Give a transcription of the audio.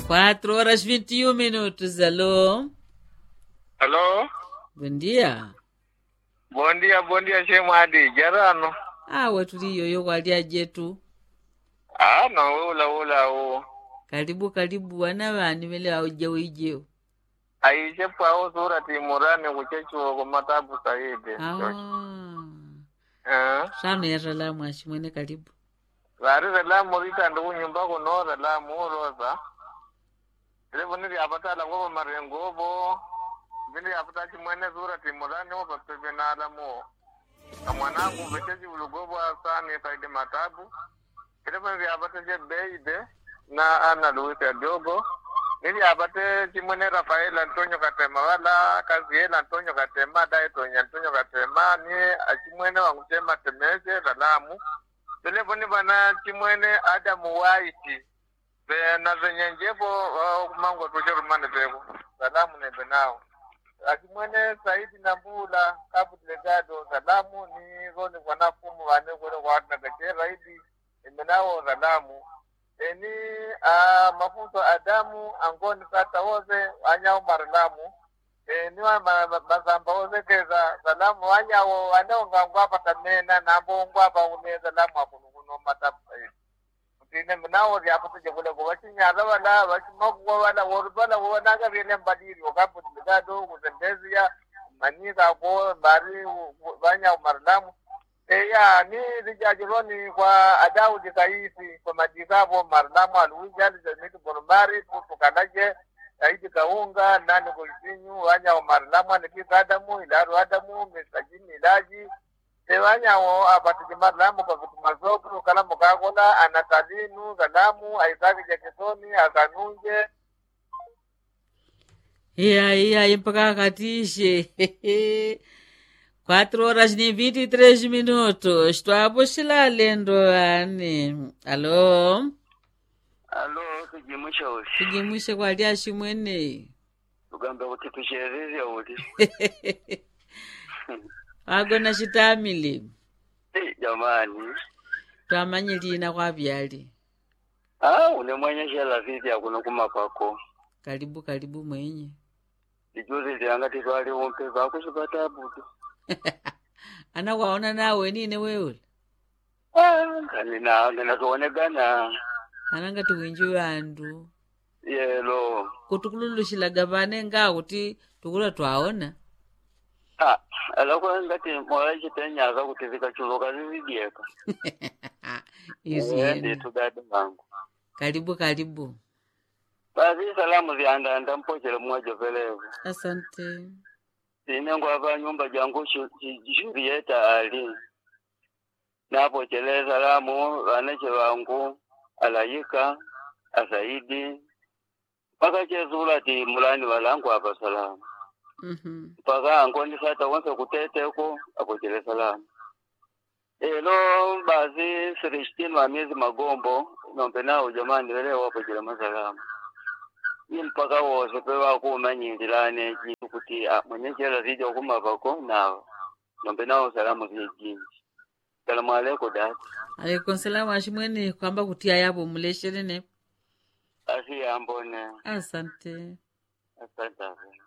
4 horas 21 minutos. Alô? Alô? Bom dia. Bom dia, bom dia, Shemadi. Jarano. Awe tuliyoyo kwalia jetu. Ah, no, ula ula u. Karibu karibu wana vani vele auja wijeo. Aishe pao sura timurani kuchechuo kumatabu saidi. Ah. Eh. Sano ya salamu ashimwene karibu. Vari salamu rita ndugu nyumba kuno salamu rosa. Levo nili apatala ngobo marengobo. Vili apata chimwene sura timurani opa pepe na alamu. Na mwanangu vechechi ulugobo asani saidi matabu. Levo nili apata je beide na ana Luis Adogo. Nili apate chimwene Rafael Antonio Katema wala Kaziel Antonio Katema dai Tonya Antonio Katema ni achimwene wangu chema temeze salamu. telefoni bana chimwene adamu waiti be na zenye njepo uh, mango tuje rumane bego salamu ne benao achimwene saidi na mbula kabu delegado salamu ni roni wana fumu wane kule kwa na kake raidi imenao salamu eni uh, mafuto adamu angoni kata woze anyao marlamu eni wa ma- ma- mazamba woze keza salamu wanyawo waneongangwapa tamena nambongwapa une salamu akunukuno matapu tine mnao ryaputuje kule kuvachinyala vala vachimakuwa vala worupala wonaga vyene mbadiri wakaputilikado kuzembezia manyika ko mbari vanya marlamu eya ni lijajironi kwa adaudi kaisi kwa majikavo marlamu aluijali zamiti borumbari putukalaje aidi kaunga nani kuisinyu wanya marlamu anikikadamu ilaru adamu misajini ilaji tewanyawo apatije marlamu kwa vitu mazokuru kalamu kakola anatalinu kalamu aisaki jakisoni akanunje Iya, iya, mpaka katishe. 4 horas ni 23 minutos. Twapo shilalendo ani. Alô? alo tujimusha uti Tujimwishe kwalia shimwene. tugambe kuti tushereze uti Agona shitamili. Eh, jamani Twamanye lina kwa vyali. ah une mwenye shela viti akuno kumapako Karibu karibu mwenye. ijuzi lyanga titwali umpe vakusipata butu Anakwaona nawe nine wewe. ah ngani na ngenatuonekana Ananga tuwinji wandu. yelo Kuti kululuxilaga vane nga kuti tukula twaona. ah alakwa ngati mola chitenyaka kuti vikachuluka vividyeka Izi Eh, yenu. nditu dada wangu Karibu karibu. basi salamu ziandanda mpochele mmoja pelevu Asante. ine ngwapa nyumba jangu Shu- Ju- Julieta ali napochele salamu vaneche vangu alayika asaidi mpaka chezula ti mulani valangu apa salamu Mhm. mpaka angoni sata wonse kuteteko apochele salamu elo basi sirishitini wa miezi magombo nombe nawo jamani vele wapochele masalamu ni mpaka wose pe vakuumanyindilane jintu kuti ah, mwenye chela zija kumavako nawo nombe nawo salamu zijinji salamu aleko dati Alaikum salamu ashimwene kwamba kuti ayapo mulesherene. asi ambone Asante. asante